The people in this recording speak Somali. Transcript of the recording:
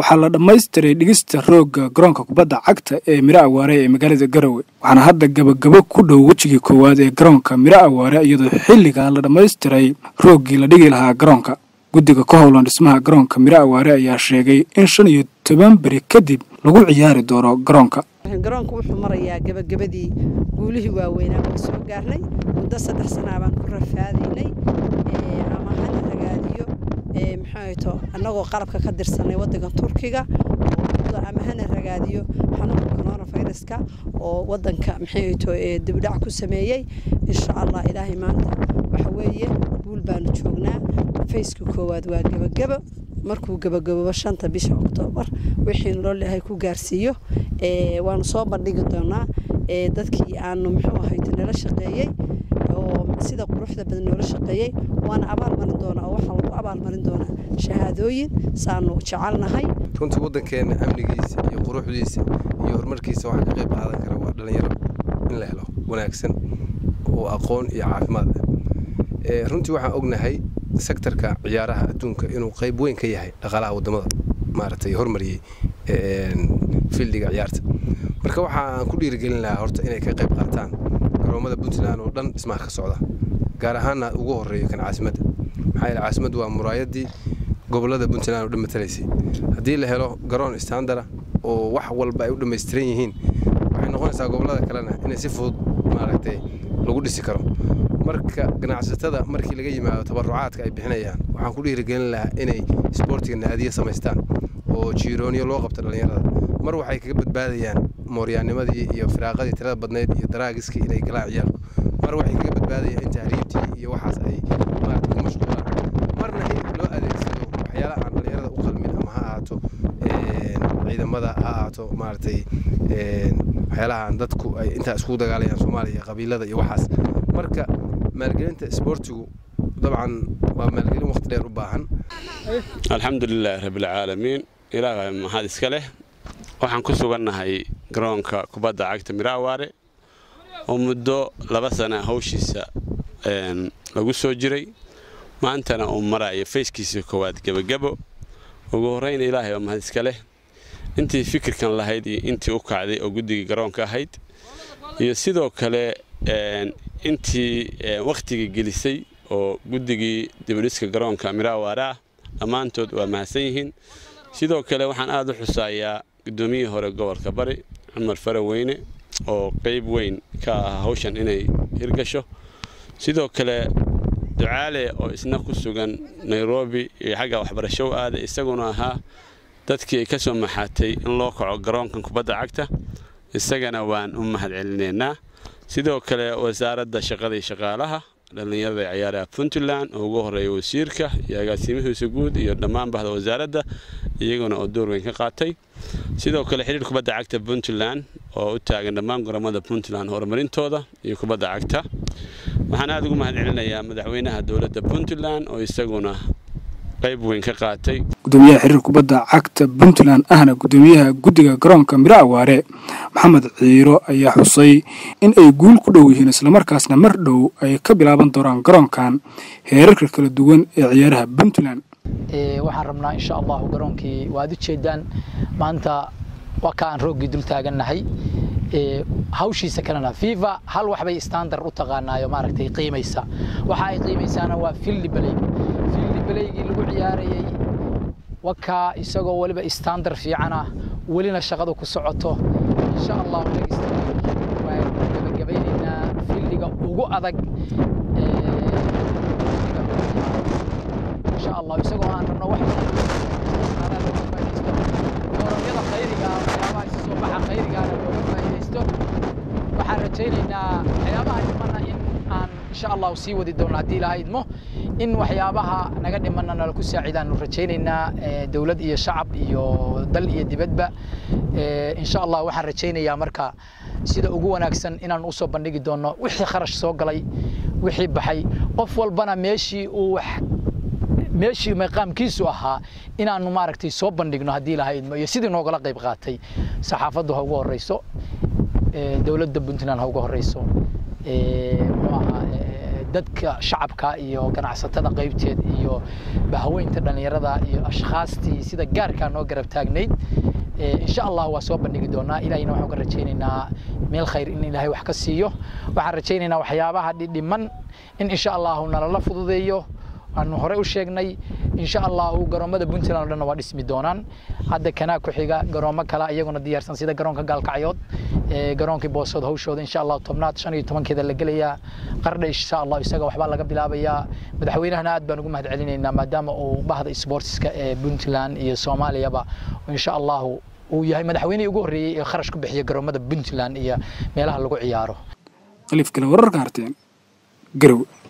waxaa la dhammaystiray dhigista roogga garoonka kubadda cagta ee miro awaare ee magaalada garowe waxaana hadda gabagabo ku dhow wejigii koowaad ee garoonka miro awaare iyadoo xilligaa la dhammaystiray rooggii la dhigi lahaa garoonka guddiga ka howlan dhismaha garoonka miro awaare ayaa sheegay in shan iyo toban beri kadib lagu ciyaari doono garoonka garoonku wuxuu marayaa gabagabadii guulihii waaweynaa baan soo gaarnay muddo saddex sanaa baan ku rafaadaynay ama hana ragaadiyo maxaato annagoo qalabka ka dirsanay waddanka turkiga ama hana ragaadiyo xanuunka coronaviruska oo waddanka maxaato dibdhac ku sameeyey insha allah ilaahay maanta waxa weeye guul baanu joognaa fayska koowaad waa gebagabo markuu gabagaboobo shanta bisha oktoobar wixii loo leehay ku gaarsiiyo waanu soo bandhigi doonaa dadkii aanu muxuu ahayt nala shaqeeyey oo sida quruxda badan noola shaqeeyey waana abaalmarin doonaa oo waxaa lagu abaalmarin doonaa shahaadooyin saanu jecelnahay runtii waddankeena amnigiisa iyo quruxdiisa iyo horumarkiisa waxaa ka qayb qaadan kara waa dhallinyaro in la helo wanaagsan oo aqoon iyo caafimaad leh runtii waxaan ognahay sektarka ciyaaraha adduunka inuu qayb weyn ka yahay dhaqaalaha waddamada maaragtay hormariyey fiildiga ciyaarta marka waxa aan ku dhiirigelin lahaa horta inay ka qayb qaataan garoomada puntland oo dhan dhismaha ka socda gaar ahaanna ugu horreeyo kan caasimadda maxaa yeele caasimaddu waa muraayaddii gobollada puntland oo dhan matalaysay haddii la helo garoon standara oo wax walba ay u dhammaystiran yihiin waxay noqonaysaa gobollada kalena inay si fudud maaragtay lagu dhisi karo marka ganacsatada markii laga yimaado tabarucaadka ay bixinayaan waxaan ku dhiirigelin lahaa inay isboortiga naadiye samaystaan oo jiirooniyo loo qabto dhallinyarada mar waxay kaga badbaadayaan mooryaanimadii iyo firaaqadii tirada badnayd iyo daraagiskii inay galaan ciyaalku mar waxay kaga badbaadayaan in tahriibtii iyo waxaas ay maarata ku mashquulaan marna in loo adeegsado waxyaalaha aan dhallinyarada u qalmin ama ha ahaato ciidamada ha ahaato maaragtay waxyaalahaan dadku ay intaa iskugu dagaalayaan soomaaliya qabiilada iyo waxaas marka maalgelinta isboortigu dabcan waa maalgelin waqti dheer u baahan alxamdulilaahi rabbilcaalamiin ilaahay mahad iska leh waxaan ku sugannahay garoonka kubadda cagta miraawaare oo muddo laba sana hawshiisa lagu soo jiray maantana uu marayo fayskiisa koowaad gebagabo ugu horrayna ilaahay oo mahad iska leh intii fikirkan lahayd iyo intii u kacday oo guddigii garoonka ahayd iyo sidoo kale intii wakhtiga gelisay oo guddigii dibadhiska garoonka miraawaare ah dhammaantood waa mahadsan yihiin sidoo kale waxaan aad u xusaayaa guddoomiyihii hore gobolka bari cumar faraweyne oo qayb weyn ka ah hawshan inay hirgasho sidoo kale ducaale oo isna ku sugan nairobi iyo xagga waxbarasho u aaday isaguna ahaa dadkii ay ka soo maxaatay in loo kaco garoonkan kubadda cagta isagana waan u mahad celinaynaa sidoo kale wasaaradda shaqada iyo shaqaalaha dhallinyarada ciyaaraha puntland oo ugu horreeya wasiirka iyo agaasimihiisa guud iyo dhammaan bahda wasaaradda iyaguna oo door weyn ka qaatay sidoo kale xidhiir kubadda cagta puntland oo u taagan dhammaan garoomada puntland horumarintooda iyo kubadda cagta waxaan aad ugu mahad celinayaa madaxweynaha dowladda puntland oo isaguna qayb weyn ka qaatay gudoomiyaha xiriir kubadda cagta puntland ahna gudoomiyaha guddiga garoonka miro awaare maxamed ciiro ayaa xusay in ay guul ku dhow yihiin islamarkaasna mar dhow ay ka bilaaban doonaan garoonkan heerarka kala duwan ee ciyaaraha puntland waxaan rabnaa insha allahu garoonkii waad u jeedaan maanta waa ka aan rooggii dul taagannahay hawshiisa kalena fifa hal waxbay standard u taqaanaayo maaragtay qiimaysa waxa ay qiimaysaana waa filli baley filli baleygii lagu ciyaarayay wakaa isagoo weliba standard fiican ah welina shaqadu ku socoto insha allahu waan gabagabeynaynaa filliga ugu adag insha allah isagoo aan rabno wax goromyada khayriga waxyaabaha isu soo baxa khayrigaana looga faa'iidaysto waxaan rajaynaynaa waxyaabaha dhimana in aan insha allahu sii wadi doono haddii ilaha idmo in waxyaabaha naga dhimana nala ku saacidaanu rajaynaynaa dowlad iyo shacab iyo dal iyo dibadba insha allah waxaan rajaynayaa marka sida ugu wanaagsan inaan usoo bandhigi doono wixii kharash soo galay wixii baxay qof walbana meeshii uu wax meeshii maqaamkiisu ahaa inaanu maaragtay soo bandhigno haddii ilaha idmo iyo sidii noogala qayb qaatay saxaafaddu ha ugu horeyso dowladda puntland ha ugu horeyso muxuu ahaa dadka shacabka iyo ganacsatada qaybteed iyo bahaweynta dhallinyarada iyo ashkhaastii sida gaarkaa noo garab taagnayd insha allah waa soo bandhigi doonaa ilahayna waxaan ka rajaynaynaa meel khayr in ilaahay wax ka siiyo waxaan rajaynaynaa waxyaabaha dhidhiman in insha allahu nalala fududeeyo aanu horey u sheegnay insha allahu garoomada puntland oo dhanna waa dhismi doonaan hadda kanaa ku xiga garoomo kale iyaguna diyaarsan sida garoonka gaalkacyood garoonkii boosood hawshooda insha allahu tobnaad shan iyo tobankeeda la gelayaa qardha insha allah isaga waxbaa laga bilaabayaa madaxweynahana aad baan ugu mahad celinaynaa maadaama uu bahda sportska ee puntland iyo soomaaliyaba insha allahu uu yahay madaxweynihii ugu horreeyey ee kharash ku bixiya garoomada puntland iyo meelaha lagu ciyaaro khaliif kale wararka harteen garowe